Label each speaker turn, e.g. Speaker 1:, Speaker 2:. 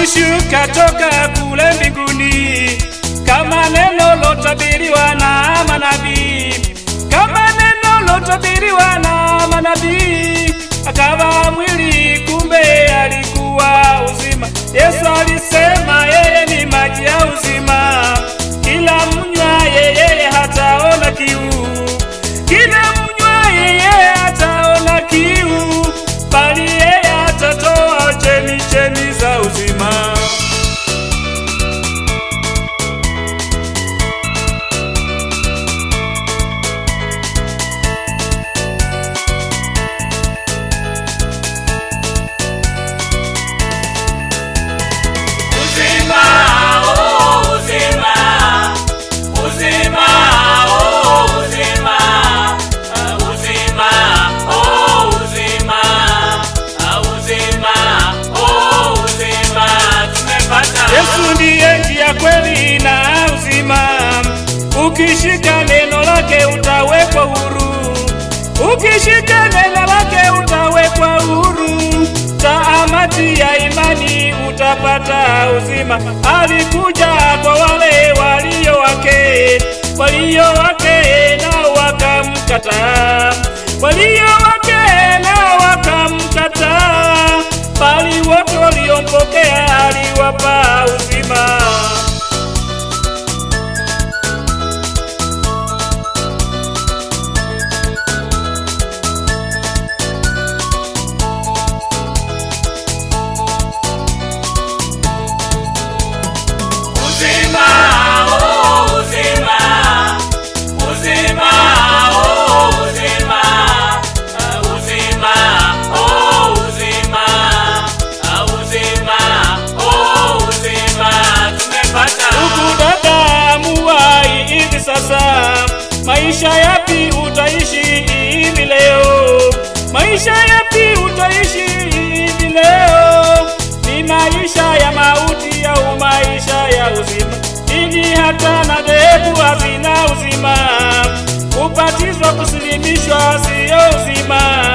Speaker 1: alishuka toka kule mbinguni kama neno lotabiriwa na manabii, kama neno lotabiriwa na manabii. Akawa mwili, kumbe alikuwa uzima. Yesu alisema yeye ni maji ya uzima, kila mnywa yeye hataona kiu, kila mnywa yeye hataona kiu, bali yeye atatoa chemichemi za uzima.
Speaker 2: Uzima, oh, uzima, uzima, oh, uzima, ah, uzima, oh, uzima, ah, uzima, oh, uzima, tumepata.
Speaker 1: Yesu ndiye njia, kweli na uzima. Ukishika neno lake utawekwa huru, ukishika neno lake utawekwa huru. Taamati ya imani utapata uzima. Alikuja kwa wale walio wake, walio wake nao wakamkataa, walio wake nao wakamkataa, bali wote waliompokea aliwapa uzima.
Speaker 2: Uzima, oh, uzima, uzima, oh, uzima, ah, uzima, oh, uzima, ah, uzima, oh, uzima, tumepata.
Speaker 1: Ndugu dada, muwai hivi sasa, maisha yapi utaishi hivi leo? Maisha yapi utaishi hivi leo? Ni maisha ya mauti au maisha ya uzima? Dini hata na dhehebu hazina uzima. Kubatizwa, kusilimishwa siyo uzima.